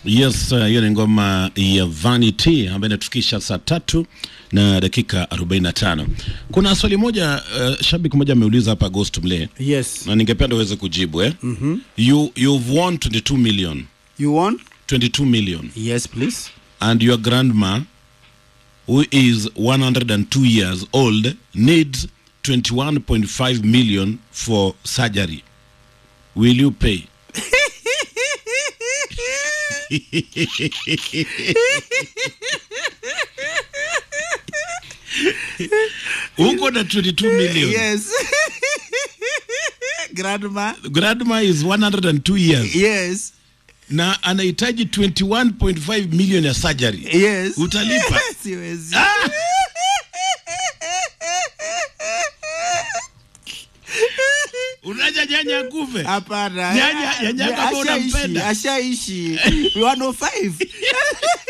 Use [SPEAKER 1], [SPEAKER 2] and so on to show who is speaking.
[SPEAKER 1] Yes, uh, hiyo ni ngoma ya Vanity ambayo inatufikisha saa tatu na dakika 45. Kuna swali moja uh, shabiki moja ameuliza hapa Ghost Mle
[SPEAKER 2] Yes.
[SPEAKER 1] na ningependa uweze kujibu eh? mm-hmm. you, you've won 22 million
[SPEAKER 2] You want?
[SPEAKER 1] 22 million
[SPEAKER 2] Yes, please.
[SPEAKER 1] and your grandma who is 102 years old needs 21.5 million for surgery will you pay uko na 22 million
[SPEAKER 2] Yes. Grandma.
[SPEAKER 1] grandma is 102 years
[SPEAKER 2] Yes.
[SPEAKER 1] na anahitaji 21.5 million ya surgery
[SPEAKER 2] Yes.
[SPEAKER 1] Utalipa?
[SPEAKER 2] Siwezi.
[SPEAKER 1] unaja nyanya kufe
[SPEAKER 2] Hapana.
[SPEAKER 1] Nyanya- nyanya kama
[SPEAKER 2] Ashaishi,
[SPEAKER 1] unampenda.
[SPEAKER 2] Ashaishi. 105.